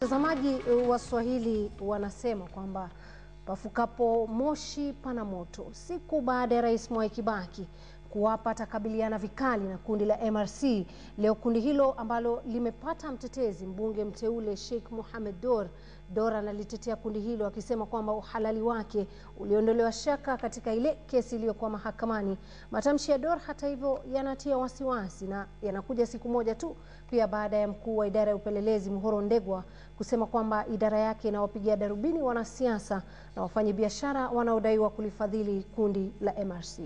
Watazamaji wa Swahili wanasema kwamba pafukapo moshi pana moto. Siku baada ya Rais Mwai Kibaki kuwapa atakabiliana vikali na kundi la MRC, leo kundi hilo ambalo limepata mtetezi mbunge mteule Sheikh Mohamed Dor Dor analitetea kundi hilo akisema kwamba uhalali wake uliondolewa shaka katika ile kesi iliyokuwa mahakamani. Matamshi ya Dor hata hivyo yanatia wasiwasi na yanakuja siku moja tu pia baada ya mkuu wa idara ya upelelezi Muhoro Ndegwa kusema kwamba idara yake inawapigia darubini wanasiasa na wafanyabiashara wanaodaiwa kulifadhili kundi la MRC.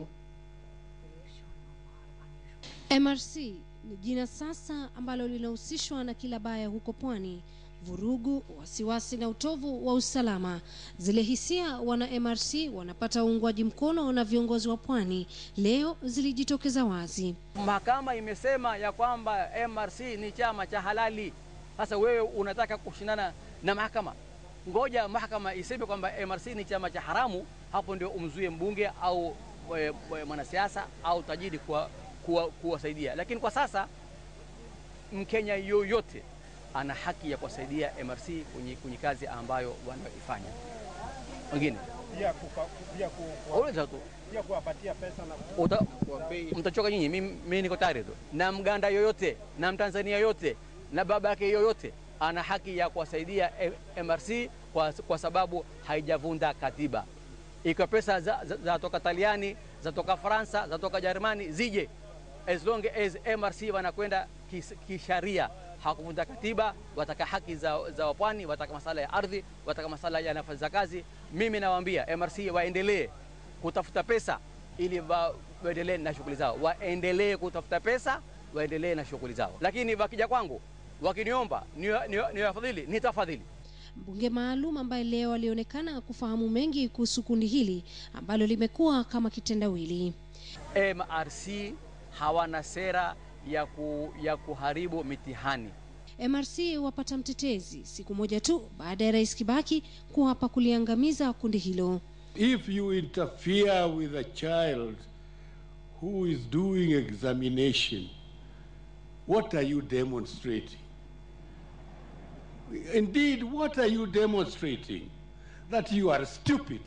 MRC ni jina sasa ambalo linahusishwa na kila baya huko pwani vurugu, wasiwasi na utovu wa usalama. Zile hisia wana MRC wanapata uungwaji mkono na viongozi wa pwani leo zilijitokeza wazi. Mahakama imesema ya kwamba MRC ni chama cha halali. Sasa wewe unataka kushindana na mahakama? Ngoja mahakama iseme kwamba MRC ni chama cha haramu, hapo ndio umzuie mbunge au e, e, mwanasiasa au tajiri kuwasaidia. Lakini kwa sasa Mkenya yoyote ana haki ya kuwasaidia MRC kwenye, kwenye kazi ambayo wanaifanya. Wengine uliza tu kuwapatia pesa na mtachoka nyinyi, mimi niko tayari tu. Na Mganda yoyote na Mtanzania yoyote na baba yake yoyote ana haki ya kuwasaidia MRC kwa, kwa sababu haijavunda katiba. Ikiwa pesa za, za, za toka Taliani za toka Faransa za toka Jerumani zije, as long as MRC wanakwenda kisharia hawakuvunja katiba, wataka haki za, za wapwani, wataka masala ya ardhi, wataka masala ya nafasi za kazi. Mimi nawaambia MRC waendelee kutafuta pesa ili waendelee na shughuli zao, waendelee kutafuta pesa, waendelee na shughuli zao. Lakini wakija kwangu wakiniomba niwafadhili, nitafadhili. Mbunge maalum ambaye leo alionekana kufahamu mengi kuhusu kundi hili ambalo limekuwa kama kitendawili. MRC hawana sera ya, ku, ya kuharibu mitihani. MRC wapata mtetezi siku moja tu baada ya Rais Kibaki kuapa kuliangamiza kundi hilo. If you interfere with a child who is doing examination, what are you demonstrating? Indeed, what are you demonstrating? That you are stupid.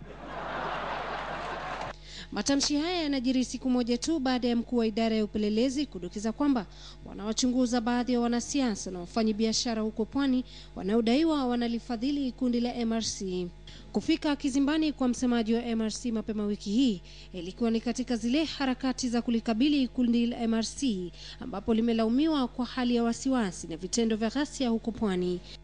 Matamshi haya yanajiri siku moja tu baada ya mkuu wa idara ya upelelezi kudokeza kwamba wanawachunguza baadhi ya wanasiasa na wafanyabiashara huko pwani wanaodaiwa wanalifadhili kundi la MRC. Kufika kizimbani kwa msemaji wa MRC mapema wiki hii ilikuwa ni katika zile harakati za kulikabili kundi la MRC ambapo limelaumiwa kwa hali ya wasiwasi na vitendo vya ghasia huko pwani.